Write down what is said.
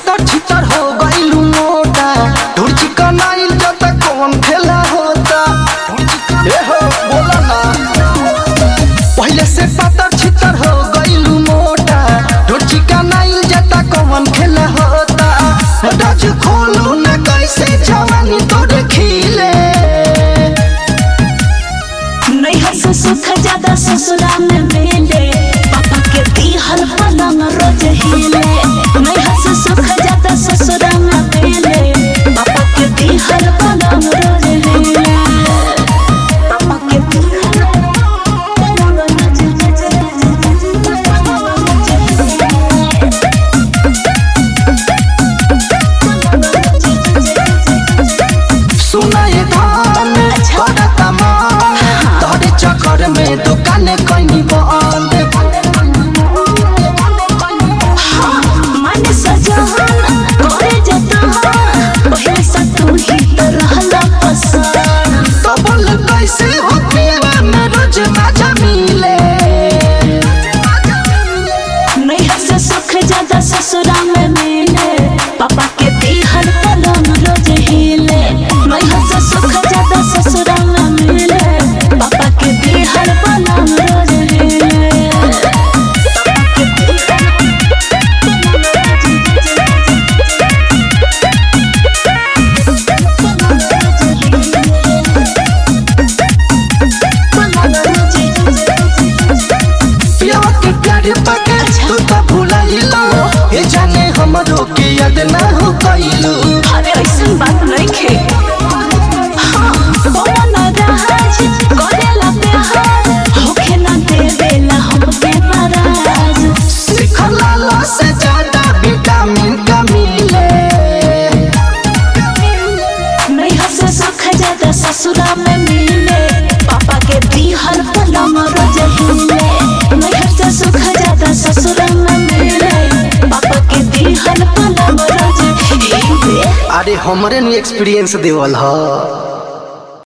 पातर छितर हो गइलू मोटा ढोर चिकन आइल जता कौन खेला होता ए हो बोला ना पहले से पातर छितर हो गइलू मोटा ढोर चिकन आइल जता कौन खेला होता डज खोलू ना कैसे जवानी तोड़ खिले नैहर से सुख ज्यादा ससुरा में मिले पापा के दिहल पलंग रोज हिले नैहर से सुख ज्यादा ससुरा में मिले पापा के दिहल पलंग रोज हिले पापा के दिहल पलंग रोज सुनाए धान छोड़ा तमाम तोरे चक्कर में दुकान कहीं बंद मन सजहन करे जतहन पहले से तू ही तो रहला पसंद तो बोल कैसे हो पीवा में रोज मजा मिले नैहर से सुख ज्यादा ससुरा में मिले पापा के दिहल पलंग रोज हिले नैहर से सुख ज्यादा ससुरा में मिले पापा के दिहल पलंग रोज हिले पापा के दिहल पियावा के प्यार पाके तू तो भुलाइलो ये जाने हमरो के याद ना हो कइलो अरे ऐसन बात नहीं खे हाँ, कौन राज करेला प्यार होखे ना देवेला हमके नाराज सिखला लो से ज्यादा विटामिन का मिले नैहर से सुख ज्यादा ससुरा में मिले पापा के दिहल पलंग रोज हिले नैहर से सुख ज्यादा ससुरा में मिले पापा के दिहल पलंग रोज हिले अरे हमरे नु एक्सपीरियंस देवल ह